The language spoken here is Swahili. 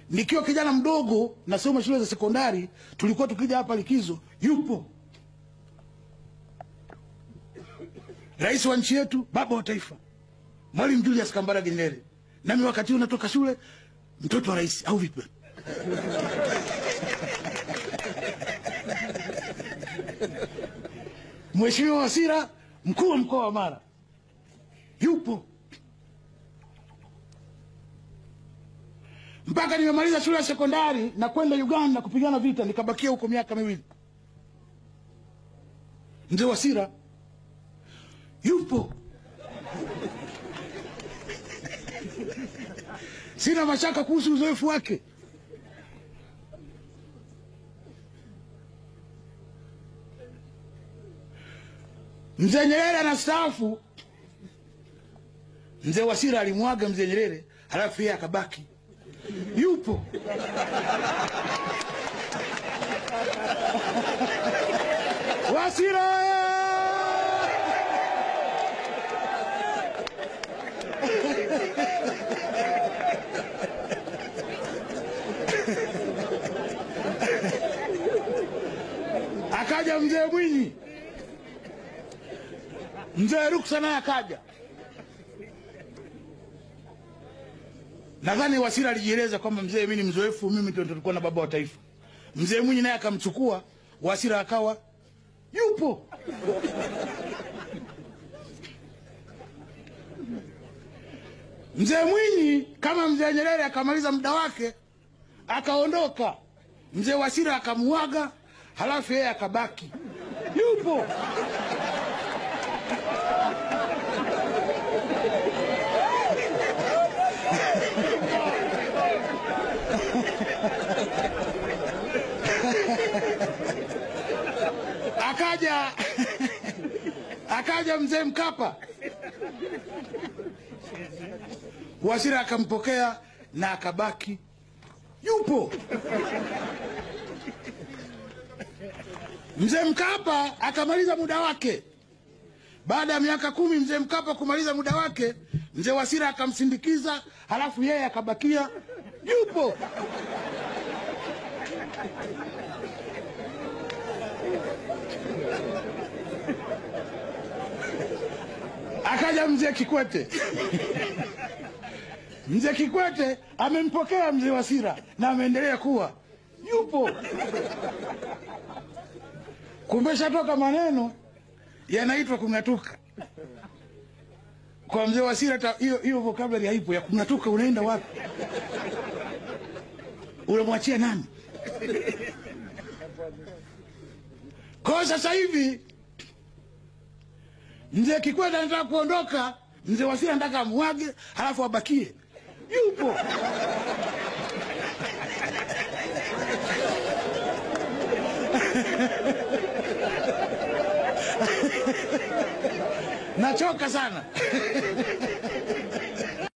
nikiwa kijana mdogo nasoma shule za sekondari, tulikuwa tukija hapa likizo, yupo rais wa nchi yetu, baba wa taifa, Mwalimu Julius Kambarage Nyerere, nami wakati huu natoka shule, mtoto wa rais au vipi? Mheshimiwa Wasira, mkuu wa mkoa wa Mara, yupo mpaka nimemaliza shule ya sekondari na kwenda Uganda kupigana vita, nikabakia huko miaka miwili. Mzee Wasira yupo. Sina mashaka kuhusu uzoefu wake. Mzee Nyerere anastaafu, mzee Wasira alimwaga mzee Nyerere, halafu yeye akabaki yupo. Wasira akaja mzee Mwinyi, mzee Ruksa naye akaja. Nadhani Wasira alijieleza kwamba mzee, mimi ni mzoefu, mimi ndio nilikuwa na baba wa taifa. Mzee Mwinyi naye akamchukua Wasira, akawa yupo. Mzee Mwinyi kama mzee Nyerere akamaliza muda wake akaondoka, mzee Wasira akamuaga, halafu yeye akabaki yupo. akaja akaja mzee Mkapa, Wasira akampokea na akabaki yupo. Mzee Mkapa akamaliza muda wake. Baada ya miaka kumi mzee Mkapa kumaliza muda wake, mzee Wasira akamsindikiza, halafu yeye akabakia yupo. Akaja mzee Kikwete. Mzee Kikwete amempokea mzee Wasira na ameendelea kuwa yupo. Kumeshatoka maneno yanaitwa kung'atuka. Kwa mzee Wasira hata hiyo hiyo vocabulary haipo ya kung'atuka. Unaenda wapi? Unamwachia nani? Kwa sasa hivi mzee Kikwete anataka kuondoka, mzee Wasira anataka amwage, halafu abakie yupo. Nachoka sana